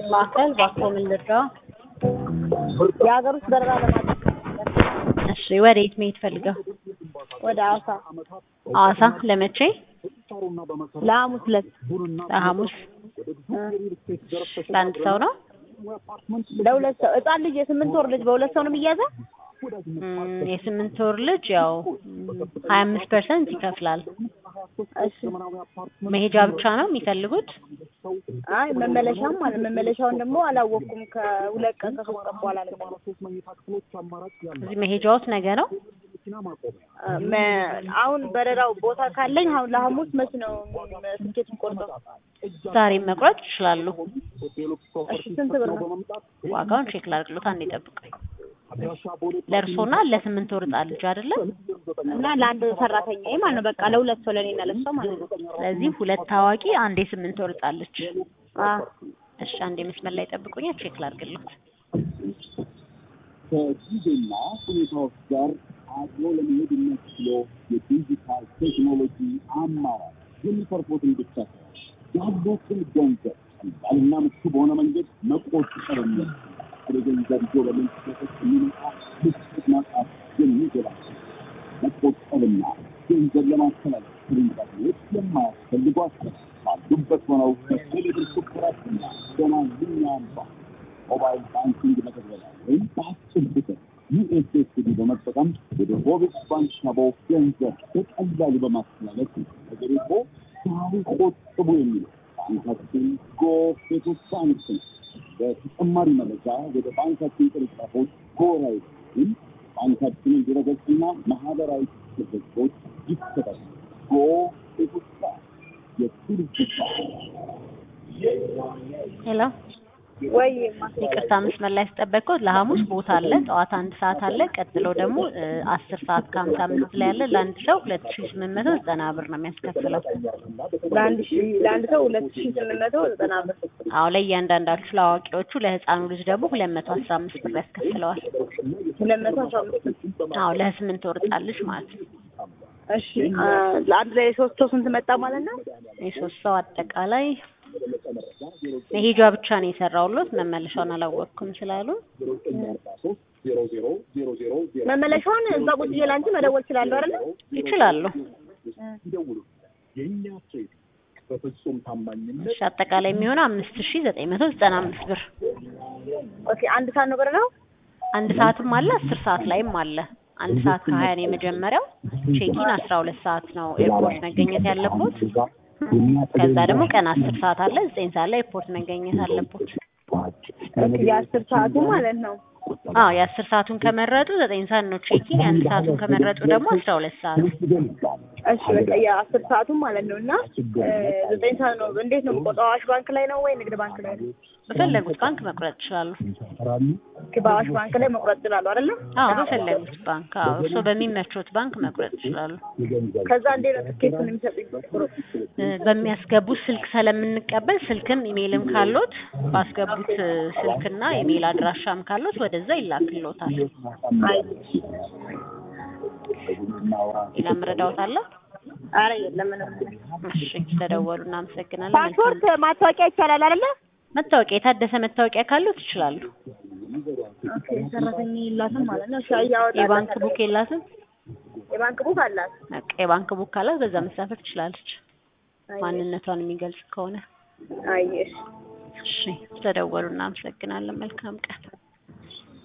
ማዕከል ባኮ ምን ልርዳው? የሀገር ውስጥ በረራ ለማድረግ እሺ ወዴት መሄድ ፈልገው? ወደ ሐዋሳ ሐዋሳ ለመቼ? ለሐሙስ ዕለት ለሐሙስ ለአንድ ሰው ነው? ለሁለት ሰው ህጻን ልጅ የስምንት ወር ልጅ በሁለት ሰው ነው የሚያዘው? እም፣ የስምንት ወር ልጅ ያው ሀያ አምስት ፐርሰንት ይከፍላል። እሺ መሄጃ ብቻ ነው የሚፈልጉት? አይ መመለሻም ማለት መመለሻውን ደግሞ አላወቅኩም። ከሁለት ቀን ከሶስት ቀን በኋላ ነው እዚህ መሄጃዎት ነገ ነው? አ፣ መ- አሁን በረራው ቦታ ካለኝ አሁን ለሐሙስ መች ነው ትኬት ቆርጠው? ዛሬ መቁረጥ ይችላሉ። እሺ ስንት ብር ነው? ዋጋውን ቼክ ላድርግሎት፣ አንዴ ጠብቀኝ። ለእርሶና ለስምንት ወር ህጻን ልጅ አይደለም? እና ለአንድ ሰራተኛ ማለት ነው። በቃ ለሁለት ሰው ለእኔና ለሷ ማለት ነው። ስለዚህ ሁለት ታዋቂ፣ አንድ የስምንት ወር ህጻን ልጅ። አ እሺ አንዴ መስመር ላይ ጠብቁኝ፣ ቼክ ላድርግሎት። ከጊዜና ሁኔታዎች ጋር አብሮ ለመሄድ የሚያስችለው የዲጂታል ቴክኖሎጂ አማራጭ የሚተርፎትን ብቻ ሳይሆን ያሉትን ገንዘብ ቀላልና ምቹ በሆነ መንገድ መቆጠር የሚያስችል ወደ ገንዘብ ይዞ በመንቀሳቀስ የሚመጣ ምቾት ማጣት የሚገባቸው መቆጠብና ገንዘብ ለማስተላለፍ ቅርንጫፎች የማያስፈልጓቸው ባሉበት ሆነው ከቴሌብር ሱፐራትና በማንኛውም ባንክ ሞባይል ባንኪንግ መተግበሪያ ወይም በአጭር ቁጥር ዩኤስኤስዲ በመጠቀም ወደ ሮቢት ባንክ ሻቦ ገንዘብ በቀላሉ በማስተላለፍ ተገሪፎ ዛሬ ቆጥቡ የሚለው ባንካችን ጎ ሴቶች ባንክ ነው። በተጨማሪ መረጃ ወደ ባንካችን ቅርንጫፎች ጎራ ወይም ባንካችንን ድረገጽና ማህበራዊ ገጾች ይከታተሉ። ጎ ሴቶች ባንክ የቱሪስት ባንክ ሄሎ ወይ ይቅርታ መስመር ላይ ያስጠበቅኩት ለሐሙስ ቦታ አለ። ጠዋት አንድ ሰዓት አለ። ቀጥሎ ደግሞ እ አስር ሰዓት ከሀምሳ አምስት ላይ አለ። ለአንድ ሰው ሁለት ሺ ስምንት መቶ ዘጠና ብር ነው የሚያስከፍለው። ለአንድ ሺ ለአንድ ሰው ሁለት ሺ ስምንት መቶ ዘጠና ብር አዎ ለእያንዳንዳችሁ ለአዋቂዎቹ፣ ለህፃኑ ልጅ ደግሞ ሁለት መቶ አስራ አምስት ብር ያስከፍለዋል። ሁለት መቶ አስራ አምስት አዎ ለስምንት ወር ህፃን ልጅ ማለት ነው። እሺ አ፣ ለአንድ ላይ ሶስት ሰው ስንት መጣ ማለት ነው? የሶስት ሰው አጠቃላይ መሄጃ ብቻ ነው የሰራውሎት መመለሻውን አላወቅኩም ስላሉ መመለሻውን እዛ ቁጭ ብዬ ለአንቺ መደወል እችላለሁ አይደለ? ይችላሉ። የእኛ ሴት በፍጹም ታማኝነት እሺ አጠቃላይ የሚሆነው አምስት ሺ ዘጠኝ መቶ ዘጠና አምስት ብር ኦኬ አንድ ሰዓት ነው በረራው? አንድ ሰዓትም አለ አስር ሰዓት ላይም አለ። አንድ ሰዓት ከሀያ ነው የመጀመሪያው። ቼኪን አስራ ሁለት ሰዓት ነው ኤርፖርት መገኘት ያለቦት። ከዛ ደግሞ ቀን አስር ሰዓት አለ ዘጠኝ ሰዓት ላይ ኤርፖርት መገኘት አለቦት። ኦኬ የአስር ሰዓቱ ማለት ነው። አዎ የአስር ሰዓቱን ከመረጡ ዘጠኝ ሰዓት ነው ቼኪን። የአንድ ሰዓቱን ከመረጡ ደግሞ አስራ ሁለት ሰዓት እሺ በቃ የአስር ሰዓቱ ማለት ነው እና እ፣ ዘጠኝ ሰዓት ነው። እንዴት ነው የምቆጥረው? አዋሽ ባንክ ላይ ነው ወይ ንግድ ባንክ ላይ ነው? በፈለጉት ባንክ መቁረጥ ይችላሉ። ኦኬ በአዋሽ ባንክ ላይ መቁረጥ ይችላሉ አይደለ? አዎ በፈለጉት ባንክ። አዎ እርስዎ በሚመቾት ባንክ መቁረጥ ይችላሉ። ከዛ እንዴት ነው ትኬቱን የሚሰጡኝ? እ፣ በሚያስገቡት ስልክ ስለምንቀበል ስልክም ኢሜይልም ካሎት ባስገቡት እ፣ ስልክና ኢሜይል አድራሻም ካሎት ወደዛ ይላክልዎታል። አይ ሌላ ምረዳዎት አለ? ኧረ የለም ምንም። እሺ ስለደወሉ እናመሰግናለን። መልካም ፓስፖርት ማታወቂያ ይቻላል አይደለ? መታወቂያ የታደሰ መታወቂያ ካሉት ይችላሉ። ኦኬ ሰራተኛ የላትም ማለት ነው። ሻይ ያወጣል። የባንክ ቡክ የላትም? የባንክ ቡክ አላት። በቃ የባንክ ቡክ ካላት በዛ መሳፈር ትችላለች፣ ማንነቷን የሚገልጽ ከሆነ። አይ እሺ እሺ ስለደወሉ እናመሰግናለን። መልካም ቀን።